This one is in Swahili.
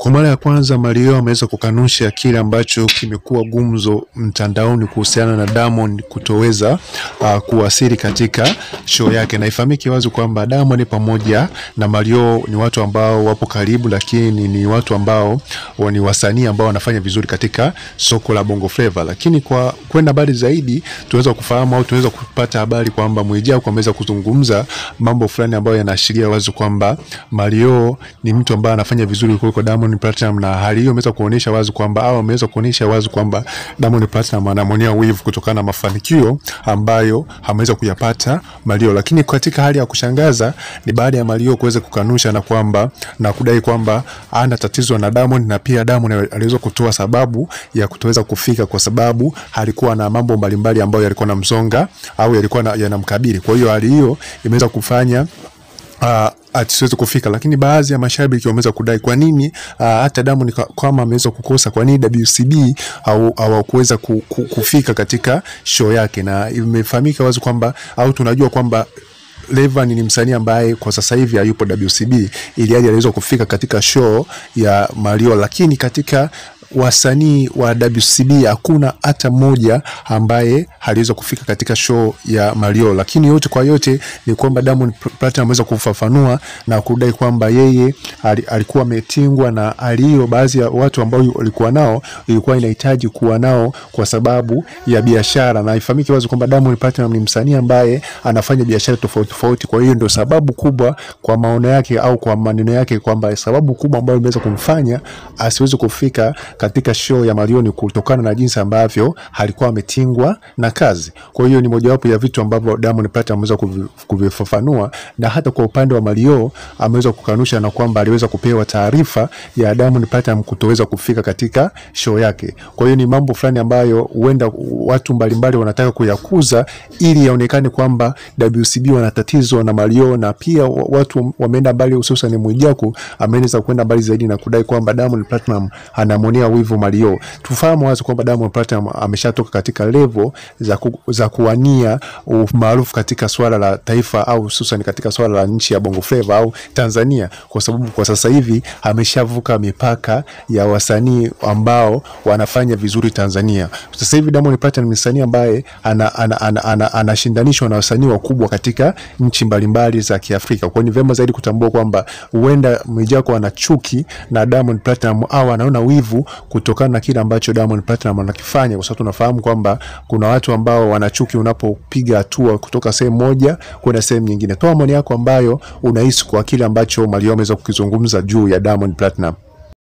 Kwa mara ya kwanza Mario ameweza kukanusha kile ambacho kimekuwa gumzo mtandaoni kuhusiana na Diamond kutoweza uh, kuwasili katika show yake, na ifahamike wazi kwamba Diamond pamoja na Mario ni watu ambao wapo karibu, lakini ni watu ambao wa- ni wasanii ambao wanafanya vizuri katika soko la Bongo Flava. Lakini kwa kwenda mbali zaidi, tunaweza kufahamu au tunaweza kupata habari kwamba Mwijaku ameweza kuzungumza mambo fulani ambayo yanaashiria wazi kwamba Mario ni mtu ambaye anafanya vizuri kuliko Diamond Platinum, na hali hiyo imeweza kuonyesha wazi kwamba au ameweza kuonyesha wazi kwamba Diamond Platinum anamwonea wivu kutokana na mafanikio ambayo ameweza kuyapata Mario. Lakini katika hali ya kushangaza ni baada ya Mario kuweza kukanusha na kwamba na kudai kwamba ana tatizo na Diamond, na pia Diamond aliweza kutoa sababu ya kutoweza kufika kwa sababu alikuwa na mambo mbalimbali ambayo yalikuwa na msonga au yalikuwa na- yanamkabili. Kwa hiyo hali hiyo imeweza kufanya uh, asiweze kufika, lakini baadhi ya mashabiki wameweza kudai kwa nini uh, hata Diamond ka- kama ameweza kukosa, kwa nini WCB au hawakuweza ku, ku, kufika katika show yake, na imefahamika wazi kwamba au tunajua kwamba Rayvanny ni msanii ambaye kwa sasa hivi hayupo WCB, ili hali aliweza kufika katika show ya Mario, lakini katika wasanii wa WCB hakuna hata mmoja ambaye aliweza kufika katika show ya Mario, lakini yote kwa yote ni kwamba Diamond Platinum ameweza kufafanua na kudai kwamba yeye ali- alikuwa ametingwa na hali hiyo, baadhi ya watu ambao walikuwa nao ilikuwa inahitaji kuwa nao kwa sababu ya biashara, na ifahamike wazi kwamba Diamond Platinum ni msanii ambaye anafanya biashara tofauti tofauti. Kwa hiyo ndio sababu kubwa kwa maono yake au kwa maneno yake kwamba sababu kubwa ambayo imeweza kumfanya asiweze kufika katika show ya Mario ni kutokana na jinsi ambavyo alikuwa ametingwa na kazi. Kwa hiyo ni mojawapo ya vitu ambavyo Diamond Platinum ameweza kuvi- kuvifafanua, na hata kwa upande wa Mario ameweza kukanusha na kwamba aliweza kupewa taarifa ya Diamond Platinum kutoweza kufika katika show yake. Kwa hiyo ni mambo fulani ambayo huenda watu mbalimbali wanataka kuyakuza ili yaonekane kwamba WCB wana tatizo na Mario, na pia wa- watu wameenda mbali, hususan Mwijaku ameweza kwenda mbali zaidi na kudai kwamba Diamond Platinum anamwonea wivu Mario. Tufahamu wazi kwamba Diamond Platinum ameshatoka katika level za, ku, za kuwania umaarufu katika swala la taifa au hususan katika swala la nchi ya Bongo Flava au Tanzania, kwa sababu kwa sasa hivi ameshavuka mipaka ya wasanii ambao wanafanya vizuri Tanzania. Sasa hivi Diamond Platinum ni msanii ambaye anashindanishwa ana, ana, ana, anashindanishwa na wasanii wakubwa katika nchi mbalimbali za Kiafrika. Kwa hiyo ni vyema zaidi kutambua kwamba huenda Mwijaku ana chuki na Diamond Platinum au anaona wivu kutokana na kile ambacho Diamond Platinum anakifanya, kwa sababu tunafahamu kwamba kuna watu ambao wana chuki unapopiga hatua kutoka sehemu moja kwenda sehemu nyingine. Toa maoni yako ambayo unahisi kwa kile ambacho Mario ameweza kukizungumza juu ya Diamond Platinum.